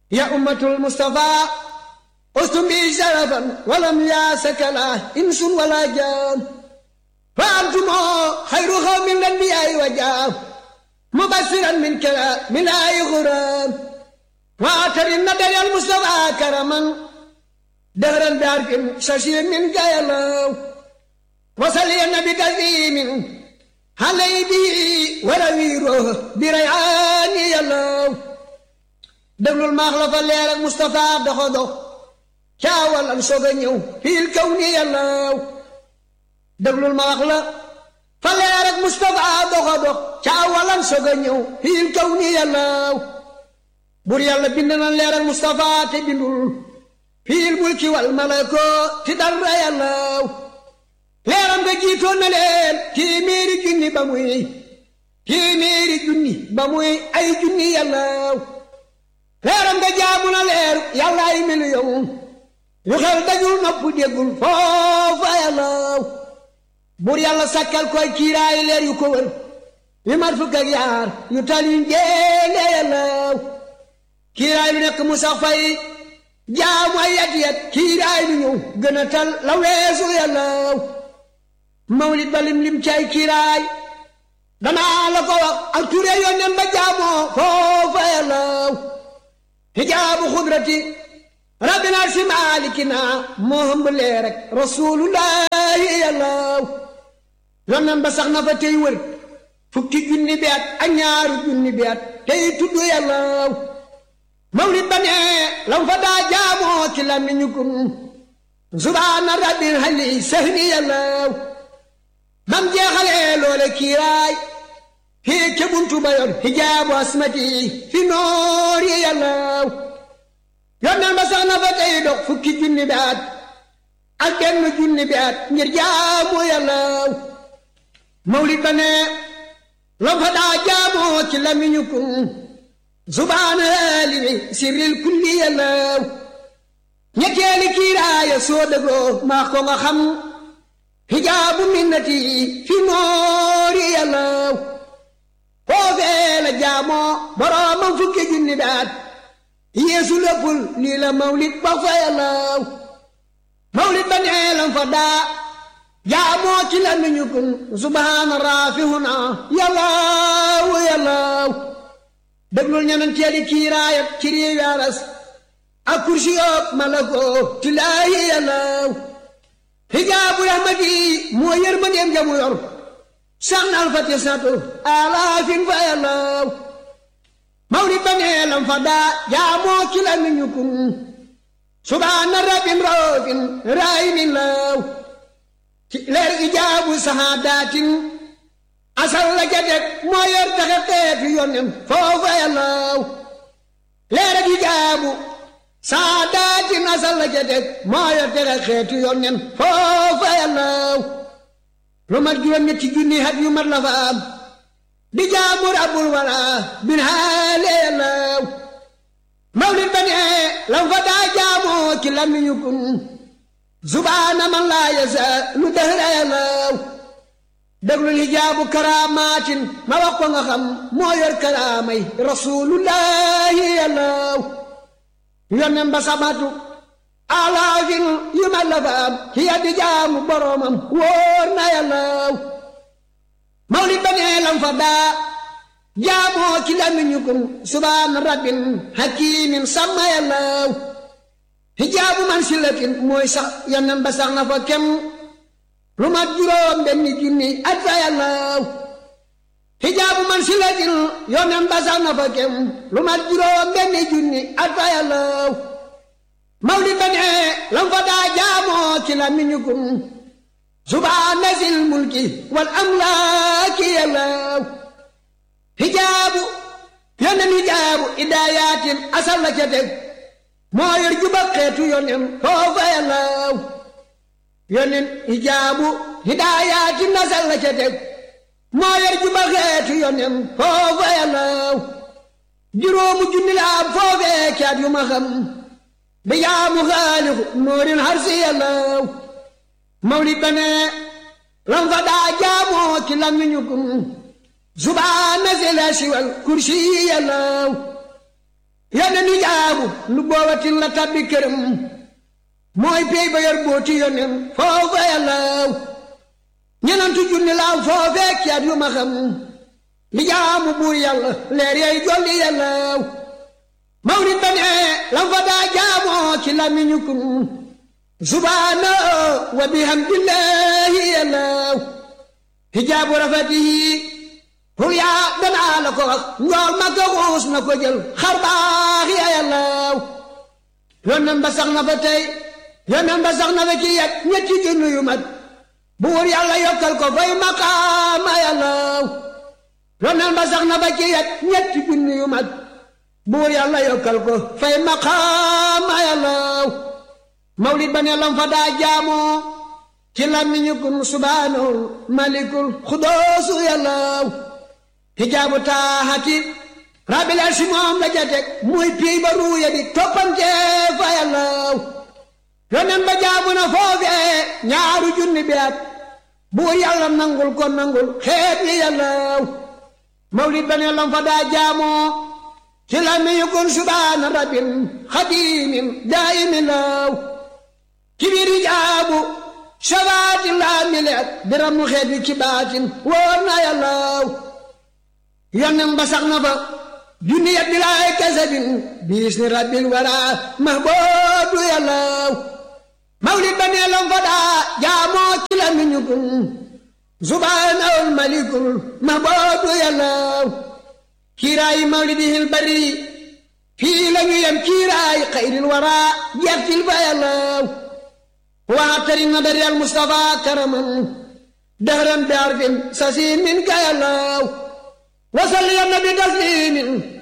يا أمة المصطفى أستم بي شرفا ولم ياسك لا إنس ولا جان فأنتم خير قوم الأنبياء وجام مبشرا من كلام من آي غرام وآتر النبي المصطفى كرما دهرا بارك ششير من جايلو وصلي النبي كريم علي بي ورويره بريعان يلو déglul maax la fa leer ak Moustapha doxo dox caawal am soog a ñëw fiil kaw ni yàllaaw déglul ma wax la fa leer ak Moustapha doxo dox caawal am soog a ñëw fiil kaw ni yàllaaw bur yàlla bind na leer ak Moustapha te bindul fiil mulki wal malako ti dara yàllaaw leeram nga jiitoon na leen téeméeri junni ba muy téeméeri junni ba muy ay junni yàllaaw leeram nga jaamu na leer yàlla ay miliyoŋ yu xel dajul nopp déggul foofa yàllaaw buur yàlla sakkal koy kiiraay leer yu ko wër yu mat fukk ak yaar yu tal yu njéene yàllaaw kiiraay lu nekk mu sax fay jaamu ay yat yat kiiraay lu ñëw gën a tal la weesu yàllaaw mawlid ba lim lim cay kiiraay danaa la ko wax ak ture yónneen ba jaamoo foofa yàllaaw hijaabu xudrati rabbina si maalikina moo hëmb lee rek rasulullahi yàllaaw yonnan ba sax na fa tey wër fukki junni bi at ak ñaaru junni bi at tey tudd yàllaaw mawlid ba ne lam fa daa jaamoo ci làmmiñu kun subhaana rabbil hali sahni yàllaaw bam jeexalee loole kiiraay hii ca buntu ba yor hijaabu asmati fi noori yàllaaw yonneen ba sax na fa tey dox fukki junni bi at ak benn junni bi at ngir jaamu yàllaaw mawlid ba ne lam fa daa jaamoo ci lamiñu kun subhaana limi sirril kulli yàllaaw ñetteeli kiiraaya soo dëggoo maa ko nga xam hijaabu minnati fi noori yàllaaw foofee la jaamoo boroomam fukki junni daat yeesu léppul lii la mawlid ba fa yàllaaw mawlid ba nee lam fa daa jaamoo ci la miñu kun subhaana raafihuna yàllaaw yàllaaw déglul ñeneen teeli kiiraayat ci réewi aras ak kursi yoob malako tilaayi yàllaaw hijaabu rahmati moo yërmandeem jamu yor sax na alfati satu alaafin fa yàllaaw mawlid ba nee lam fa daa jaamoo ci la miñu kun subhaana rabbin raofin raayimin laaw ci leer ijaabu sahaadaatin asal la ca teg moo yor taxe xeetu yonen foofa yàllaaw leer ak ijaabu sahaadaatin asal la ca teg moo yor taxe xeetu yonen foofa yàllaaw lu mat juróom ñetti junni hat yu mat la fa am di jaamu rabbul wara bin haale yàllaaw mawlid ba ne lam fa daa jaamoo ci lamiñu kun subhaana man laa yasa lu dëhra yàllaaw déglul hijaabu karaamaatin ma wax ko nga xam moo yor karaamay rasulullahi yàllaaw yonen ba samatu alaafin yu ma la fa am ci yaddi jaamu boroomam wóor na yàllaaw mawlid ba nee lam fa daa jaamoo ci lamiñu kun subhaana rabbin hakimin sàmma yàllaaw hijaabu man silatin mooy sax yonen ba sax na fa kem lu mat juróom benni junni at fa yàllaaw hijaabu man silatin yonen ba sax na fa kem lu mat juróom benni junni at fa yàllaaw mawlid ba ne lam fa daa jaamoo ci lamiñu kun subhaana zil mulki wal amlaaki yàllaaw hijaabu yonen hijaabu idaayatin asal la ca teg moo yor juba xeetu yonen foofa yàllaaw yonen hijaabu hidaayatin asal la ca teg moo yor juba xeetu yonen foofa yàllaaw juróomu junni la am foofee caat yu ma xam bi jaamu xaalixu noorin harsi yàllaaw mawlid ba ne lam fa daa jaamoo ci lamiñu kun subhaana si la siwal kursi yàllaaw yónne nu jaamu hijaabu lu boobatin la tabbi këram mooy pey ba yor booti yonen foofa yàllaw ñenantu junni laaw foofee kiyaat yu ma xam li jaamu buur yàlla leer yay jolli yàllaw mawlid ba ne lam fa daa jaamoo ci lamiñu kun subhaana wa bihamdillahi yàllaw hijaabu rafatihi pour yaa danaa la ko wax njool ma ko xuus na ko jël xar baax ya yàllaw yonen ba sax na fa tey yonen ba sax na fa ci yet ñetti junni yu mat buur yàlla yokkal ko fay maqaama yàllaw yonen ba sax na fa ci yet ñetti junni yu mat buur yàlla yokkal ko fay maqaama yàllaw mawlid ba ne lam fa daa jaamoo ci làmmiñu kun subhaanahul malikul xudoosu yàllaw hijaabu taaxati rabbil arsi moom la jatek muy piy ba ruuya di toppante fa yàllaw yonen ba jaamu na foofee ñaaru junni bi at buur yàlla nangul ko nangul xeet li yàllaw mawlid ba ne lam fa daa jaamoo ci la mi yukun subhaana rabbin xadimin daayimin law ci biir hijaabu shabaati laa mileet biram mu xeet wi ci baatin wóor na yàllaw yonen ba sax na fa junni yet bi laay kasabin biis ni rabbil wara mahboobu yàllaw mawlid ba nee lam fa daa jaamoo ci la mi ñukun subhaanahul malikul mahboobu yàllaw kiiraayi mawlidihil bari fii la ñu yem kiiraayi xayril wara jeextil fa yàllaw waxtari na dari al mustafa karaman dahran bi arfin sasiin min ka yàllaw wasal ya nabi taslimin